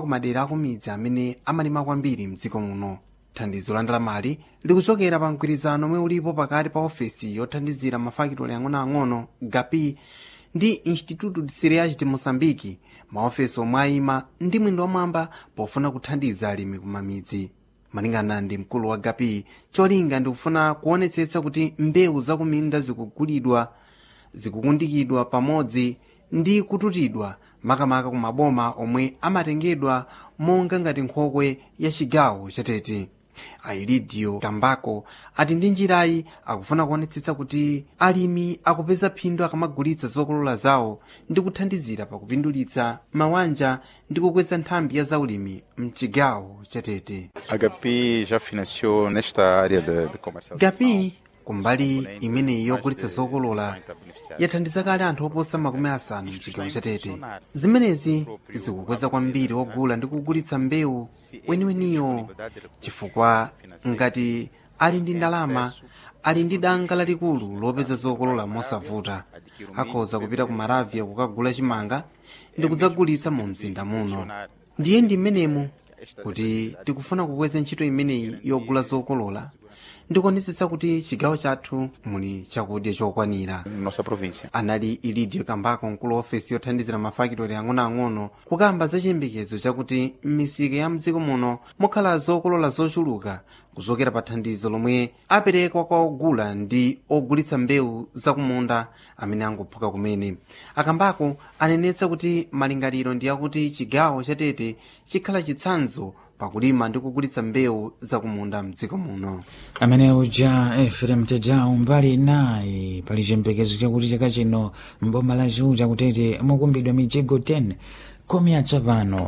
kumadera akumidzi amene amalima kwambiri mdziko muno thandizo la ndalamali likuchokera pa mgwirizano omwe ulipo pakati pa ofesi yothandizira mafakitoli ang'onoang'ono gapi ndi instituto de cereais de moçambique maofesi omwe ayima ndi mwendo wamwamba pofuna kuthandiza alimi kumamidzi malingana ndi mkulu wa gapi cholinga ndikufuna kuonetsetsa kuti mbewu zakuminda zikugulidwa zikukundikidwa pamodzi ndi kututidwa makamaka ku maboma omwe amatengedwa monga ngati nkhokwe ya chigawo chatete ailidio kambako ati ndi njirayi akufuna kuonetsetsa kuti alimi akupeza phindu akamagulitsa zokolola zawo ndi kuthandizira pakupindulitsa mawanja ndi kukweza nthambi ya zaulimi mchigawo chatete A Gapi já financiou nesta área de, de comercialização. gapi kumbali imeneyi yogulitsa zokolola yathandiza kale anthu oposa makumi asanu mchigawo chatete zimenezi zikukweza kwambiri ogula ndi kugulitsa mbewu weniweniyo chifukwa ngati ali ndi ndalama ali ndi danga lalikulu lopeza zokolola mosavuta akhoza kupita ku maravia kukagula chimanga ndi kudzagulitsa mu mzinda muno ndiye ndi mmenemu kuti tikufuna kukweza ntchito imeneyi yogula zokolola ndikuonetsetsa kuti chigawo chathu muli chakudya chokwanira Nossa província. anali ilidio kambako mkulu wa ofesi yothandizira mafakitoli ang'onoang'ono kukamba za chiyembekezo chakuti m'misika ya mdziko muno mukhala zokolola zochuluka kuchokera pa thandizo lomwe aperekwa kwa ogula ndi ogulitsa mbewu zakumunda amene angophuka kumene akambako anenetsa kuti malingaliro ndi akuti chigawo chatete chikhala chitsanzo pakulima ndi kugulitsa mbewu zakumunda mdziko muno amene uja efrem tejau mbali naye pali chiyembekezo chakuti chaka chino mboma la chiuta kutete mukumbidwa mijigo 10 kumi atsopano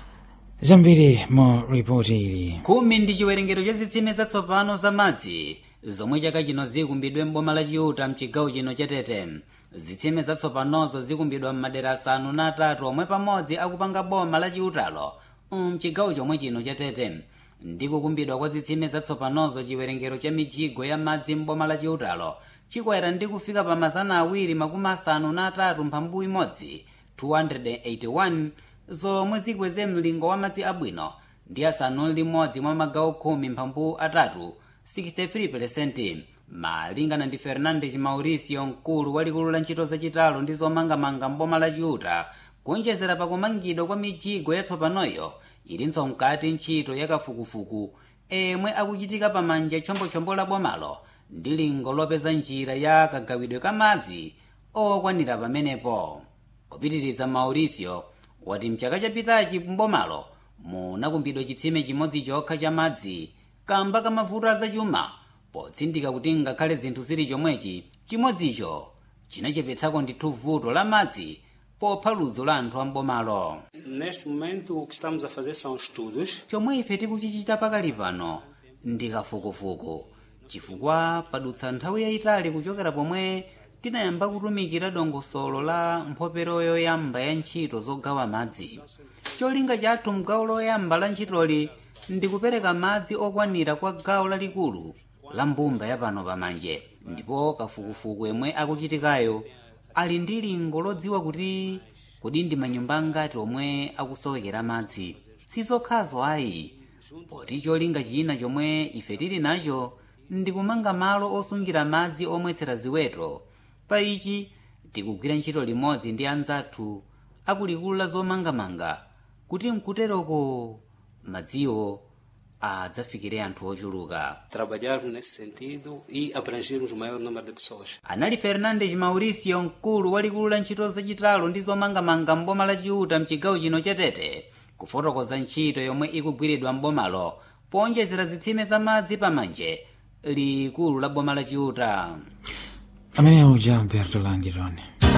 zambiri mu ripoti ili khumi ndi chiwerengero cha zitsime zatsopano za madzi zomwe chaka chino zikumbidwe m'boma la chiuta mchigawo chino chatete zitsime zatsopanozo zikumbidwa m'madera asanu na atatu omwe pamodzi akupanga boma la chiutalo mchigawo chomwe chino chatete ndi kukumbidwa kwa zitsime zatsopanozo chiwerengero cha mijigo ya madzi m'boma la chiutalo chikwera ndi kufika pa mazana awiri makumi asanu na atatu mphambu imodzi 281 zomwe zikweze mlingo wa madzi abwino ndi asanu limodzi mwa magawo khumi mphambu atatu 63% malingana ndi fernandes mauricio mkulu walikulu la ntchito zachitalo ndi zomangamanga mboma la chiuta kuonjezera pakumangidwa kwa mijigo yatsopanoyo ilinso mkati ntchito yakafukufuku emwe akuchitika pamanja chombochombo la bomalo ndi lingo lopeza njira ya kagawidwe ka madzi okwanira pamenepo kupitiriza mauricio wati mchaka chapitachi mbomalo munakumbidwa chitsime chimodzi chokha cha madzi kamba ka mavuto azachuma potsindika kuti ngakhale zinthu zili chomwechi chimodzicho chinachepetsako ndithu vuto la madzi popha ludzu la anthu ambomalo Neste momento, o que estamos a fazer são estudos chomwe ife tikuchichita pakali pano ndi kafukufuku chifukwa padutsa nthawi yayitali kuchokera pomwe tinayamba kutumikira dongosolo la mphopero yoyamba ya ntchito zogawa madzi cholinga chathu mgawo loyamba la ntchitoli ndi kupereka madzi okwanira kwa gawo lalikulu la mbumba ya pano pamanje ndipo kafukufuku yemwe akuchitikayo ali ndi lingo lodziwa kuti kodi ndi manyumba angati omwe akusowekera madzi sizokhazo ayi poti cholinga china chomwe ife tili nacho ndi kumanga malo osungira madzi omwetsera ziweto pa ichi tikugwira ntchito limodzi ndi anzathu akulikulu la zomangamanga kuti mkuteroko madziwo adzafikire anthu ochuluka trabalharmos nesse sentido e abrangermos o maior número de pessoas. anali fernandes mauricio mkulu walikulu la ntchito zachitalo ndi zomangamanga mboma la chiuta mchigawo chino chatete kufotokoza ntchito yomwe ikugwiridwa mbomalo powonjezera zitsime za madzi pamanje likulu la boma la chiuta amene uja alberto langirone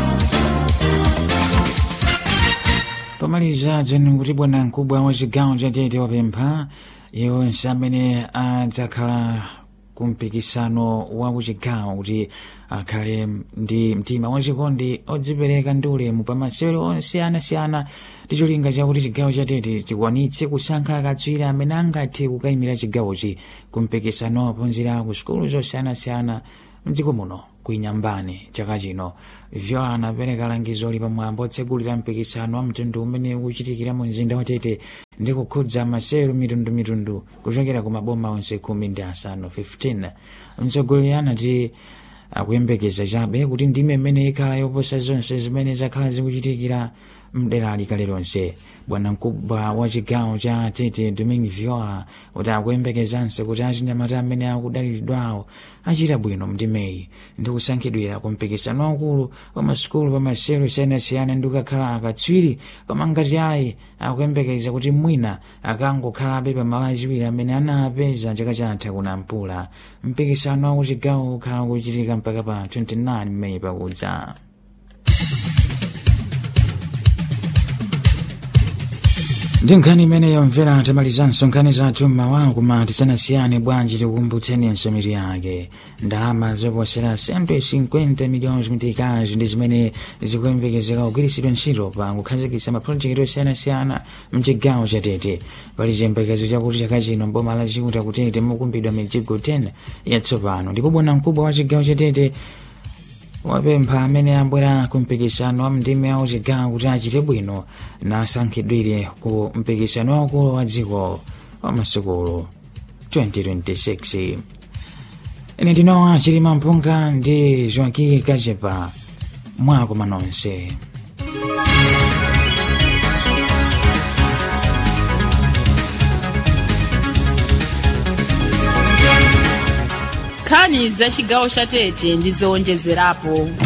pomaliza dzeni kuti bwana mkubwa wa chigawo cha tete wapempha yonse amene adzakhala kumpikisano wa kuchigawo kuti akhale ndi mtima wachikondi odzipereka ndi ulemu pa masewero onse anasiyana ndi cholinga chakuti chigawo cha tete chikwanitse kusankha akatswiri amene angathe kukayimira chigawochi kumpikisano ophunzira ku sukulu zosiyanasiyana mdziko muno kuinyambane chaka chino vyo anapereka langizo li pamwambo otsegulira mpikisano wa mtundu umene ukuchitikira mu mzinda wa tete ndi kukhudza masewero mitundumitundu kuchokera ku maboma onse khumi ndi asanu 15 mtsogoleri anati akuyembekeza chabe kuti ndime imene ikhala yoposa zonse zimene zakhala zikuchitikira mdera likale lonse bwana mkubwa wa chigawo cha tete domin viola kuti akuyembekezanso kuti achinyamata amene akudalilidwawo achita bwino mndimeyi ndi kusankhidwira ku mpikisano waukulu wa masukulu pa masewero siyanasiyana ndi kukakhala akatswiri koma ngati ayi akuyembekeza kuti mwina akangokhalabe pa malo achiwiri amene anapeza chaka chatha kunampula mpikisano wa kuchigawo ukhala kuchitika mpaka pa 29 meyi pakudza ndi nkhani imene yomvera tamalizanso nkhani zathu mmawa koma tisanasiyane bwanji tikukumbutseni nsomiri yake ndalama zoposera 150 miliyoni mitikazi ndi zimene zikuyembekezeka kugwiritsidwa ntchito pa kukhazikitsa mapulojekiti osiyanasiyana mchigawo chatete pali chiyembekezo chakuti chaka chino mboma la chiuta kutete mukumbidwa mijigo 10 yatsopano ndipo bwana mkubwa wa chigawo chatete wapempha amene abwera ku mpikisano wa mndime wa chigawo kuti achite bwino nasankhidwire ku mpikisano waukulu wa dziko wa masukulu 2026 ine ndinowa chilima mpunga ndi joaki kachepa mwakoma nonse nkhani za chigawo cha tete ndi zowonjezerapo